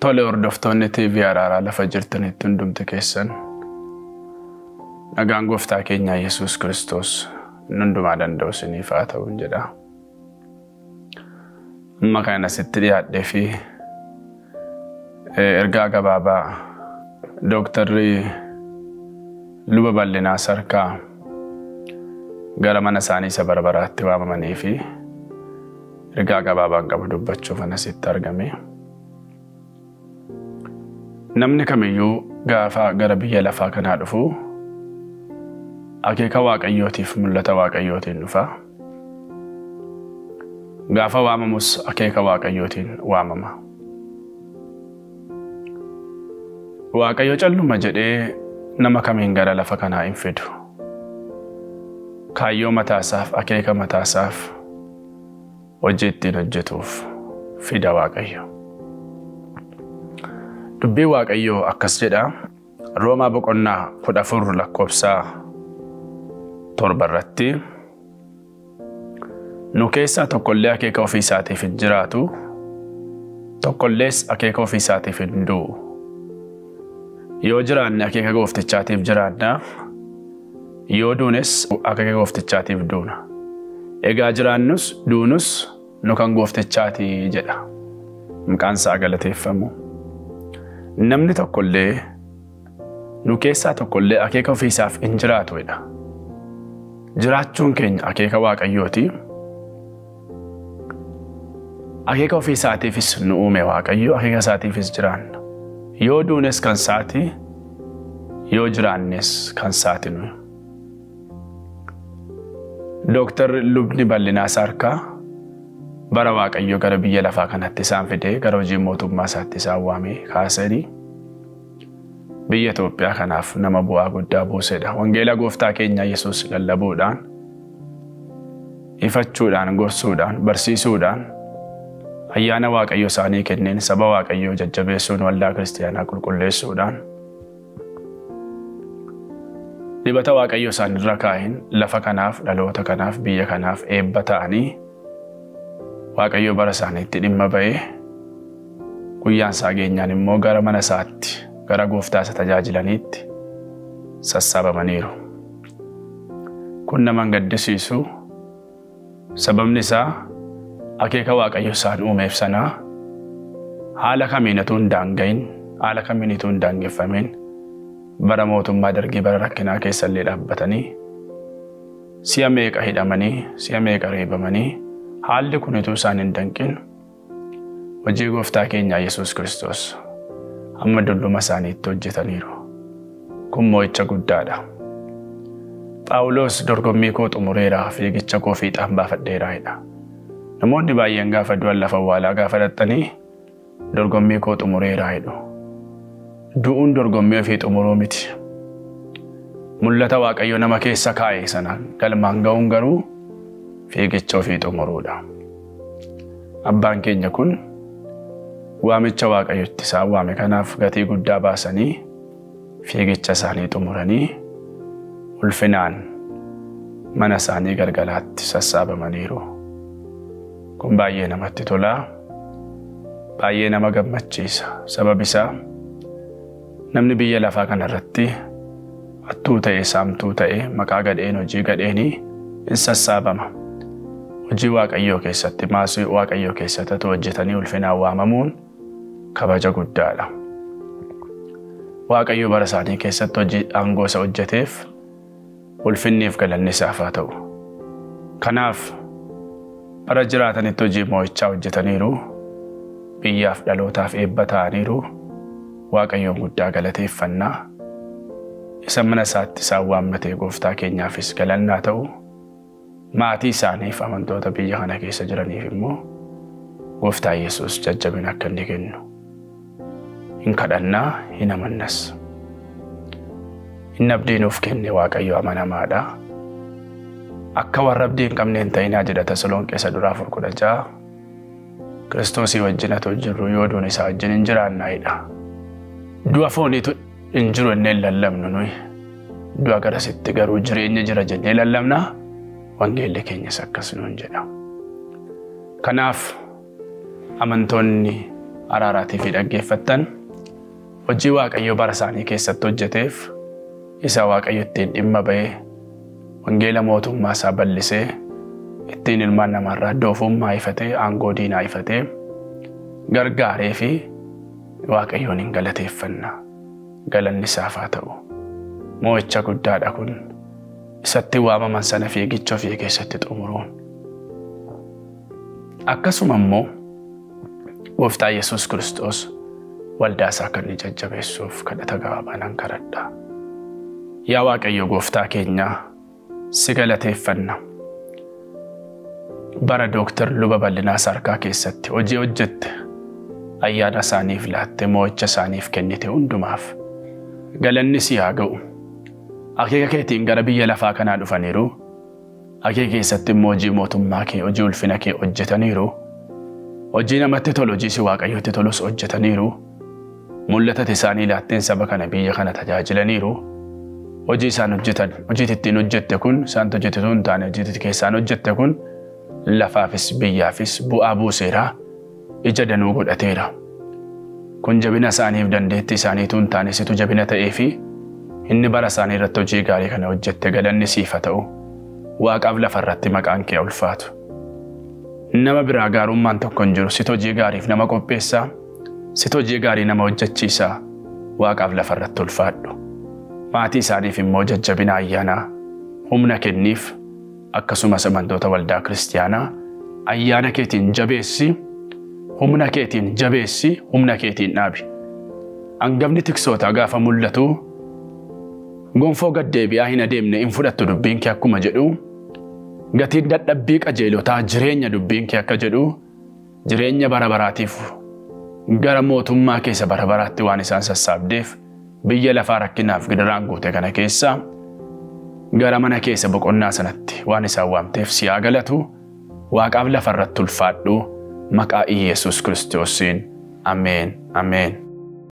Tole hordoftoonni TV araaraa lafa jirtanitti hundumti keessan nagaan gooftaa keenya Yesuus Kiristoos hundumaa danda'u isiniif haa ta'u jedha. Amma kan asitti dhiyaadhee fi ergaa gabaabaa dooktarri luba bal'inaa sarkaa gara mana isaanii isa barbaraatti waamamanii fi ergaa gabaabaan qabu dubbachuuf asitti argame. Namni kamiyyuu gaafa gara biyya lafaa kanaa dhufu akeeka waaqayyootiif mul'ata waaqayyootiin dhufa. Gaafa waamamus akeeka waaqayyootiin waamama. Waaqayyo calluma jedhee nama kamiin gara lafa kanaa hin fidu. Kaayyoo mataasaaf akeeka mataasaaf hojii ittiin hojjetuuf fida waaqayyo. Dubbiin waaqayyoo akkas jedha. Roomaa boqonnaa kudha afur lakkoofsaa torba irratti nu keessaa tokkollee akeeka ofii isaatiif hin jiraatu tokkollees akeeka ofii isaatiif hin du'u. Yoo jiraanne akeeka gooftichaatiif jiraanna yoo duunes akeeka gooftichaatiif duuna. Egaa jiraannus duunus nu kan gooftichaati jedha. Maqaan isaa galateeffamu. Namni tokkollee nu keessaa tokkollee akeeka ofiisaaf hin jiraatudha. Jiraachuun keenya akeeka waaqayyooti. Akeeka ofiisaatiifis nu uume waaqayyo akeeka isaatiifis jiraanna. Yoo duunes kan saati yoo jiraannes kan saati nuyi. Dooktar Lubni Bal'inaa Sarkaa bara waaqayyo gara biyya lafaa kanatti isaan fidee gara hojii mootummaa isaatti isaan waamee kaasanii biyya Itoophiyaa kanaaf nama bu'aa guddaa buusedha. Wangeela gooftaa keenya Yesuus lallabuudhaan, ifachuudhaan, gorsuudhaan, barsiisuudhaan ayyaana waaqayyo isaanii kenneen saba waaqayyoo jajjabeessuun waldaa kiristaanaa qulqulleessuudhaan dibata waaqayyo isaanirra kaa'een lafa kanaaf dhaloota kanaaf biyya kanaaf eebba ta'anii waaqayyo bara isaaniitti dhimma ba'ee guyyaan isaa geenyaan immoo gara mana isaatti gara gooftaa isa tajaajilaniitti sassaabamaniiru. Kun nama gaddisiisu sababni isaa akeeka waaqayyo isaan uumeef sanaa haala kamiin utuu hin daangayin haala kamiin utuu hin daangeffamin bara mootummaa dargii bara rakkinaa keessa illee dhaabbatanii si'a meeqa hidhamanii si'a meeqa reebamanii haalli kun utuu isaan hin danqin hojii gooftaa keenyaa Yesuus Kiristoos hamma dulluma isaaniitti hojjetaniiru. Kun mo'icha guddaadha. Phaawulos dorgommii koo xumureeraa fiigicha koo fiixaan baafadheeraa jedha. Namoonni baay'een gaafa du'an lafa awwaalaa gaafa dhaxxanii dorgommii koo xumureeraa jedhu. Du'uun dorgommii ofii xumuruu miti. Mul'ata Waaqayyo nama keessa kaa'e sana galmaan ga'uun garuu fiigicha ofii xumuruudha. Abbaan keenya kun waamicha Waaqayyotti isaan waame kanaaf gatii guddaa baasanii fiigicha isaanii xumuranii ulfinaan mana isaanii galgalaatti sassaabamaniiru. Kun baay'ee namatti tolaa. Baay'ee nama gammachiisa. Sababni isaa namni biyya lafaa kanarratti hattuu ta'e saamtuu ta'e maqaa gadheen hojii gadheenii in sassaabama. Hojii Waaqayyoo keessatti maasii Waaqayyoo keessatti hojjetanii ulfinaan waamamuun kabaja guddaadha. Waaqayyo bara isaanii keessatti hojii aangoo isa hojjeteef ulfinniif galanni isaaf haa ta'u. Kanaaf bara jiraatanitti hojii moo'ichaa hojjetaniiru biyyaaf dhalootaaf eebba ta'aniiru waaqayyoon guddaa galateeffannaa isa mana isaatti isaan waammatee gooftaa keenyaafis galannaa ta'u maatii isaaniif amantoota biyya kana keessa jiraniif immoo gooftaa Yesuus jajjabina akka inni kennu hin kadhannaa hin amannas. Inni abdii nuuf kenne waaqayyo amanamaadha. Akka warra abdii hin qabne hin ta'inaa jedha Tasalonqee isa duraa afur kudha ja'a. Kiristoosii wajjin haa jirru yoo duun isaa wajjin hin jiraannaayidha. Du'a fooniitu hin jiru jennee hin lallabnu nuyi. Du'a garasitti garuu jireenya jira jennee lallabna. Wangeelli keenyas akkas nuun jedha. Kanaaf amantoonni araaraatii fi dhaggeeffattan hojii waaqayyo bara isaanii keessatti hojjeteef isa waaqayyo ittiin dhimma ba'ee wangeela mootummaa isaa bal'isee ittiin ilmaan namaarraa doofummaa ifatee aangoo diinaa ifatee gargaaree fi waaqayyoon hin galateeffanna galanni isaaf haa ta'u moo'icha guddaadha kun isatti waamaman sana fiigicha ofii keessatti xumuruun akkasuma immoo gooftaa yesus kiristoos waldaa isaa kan inni jajjabeessuuf kadhata gabaabaa nan kadhadha yaa waaqayyo gooftaa keenyaa si galateeffanna bara dooktar luba bal'inaa sarkaa keessatti hojii hojjette ayyaana isaaniif laatte moo'icha isaaniif kennite hundumaaf galanni si haa ga'u akeeka keetiin gara biyya lafaa kanaa dhufaniiru akeeka keessatti immoo hojii mootummaa kee hojii ulfina kee hojjetaniiru hojii namatti tolu hojii si waaqayyotti tolus hojjetaniiru mul'ata isaanii laatteen saba kana biyya kana tajaajilaniiru hojii isaan hojjetan hojii ittiin hojjette kun isaan hojjetetu hin taane hojii keessaan hojjette kun lafaafis biyyaafis bu'aa buuseera ija danuu godhateera. Kun jabina isaaniif dandeettii isaaniitu hin taane situ jabina ta'ee fi inni bara isaanii irratti hojii gaarii kana hojjette galanni siif haa ta'u waaqaaf lafa irratti maqaan kee ulfaatu. Nama biraa gaarummaan tokko hin jiru situ hojii gaariif nama qopheessaa situ hojii gaarii nama hojjechiisaa waaqaaf lafa irratti ulfaadhu. Maatii isaaniif immoo jajjabina ayyaanaa humna kenniif akkasumas amantoota waldaa kiristaanaa ayyaana keetiin jabeessi humna keetiin jabeessi humna keetiin dhaabi. Hangafni tiksootaa gaafa mul'atu gonfoo gaddeebi'aa hin adeemne hin fudhattu dubbiin kee akkuma jedhu gatiin dadhabbii qajeelotaa jireenya dubbiin kee akka jedhu jireenya bara baraatiif gara mootummaa keessa bara baraatti waan isaan sassaabdeef biyya lafaa rakkinaaf gidiraan guute kana keessa gara mana keessa boqonnaa sanatti waan isaan waamteef si haa galatu waaqaaf lafa irratti ulfaadhu maqaa Iyesuus kiristoosiin ameen ameen.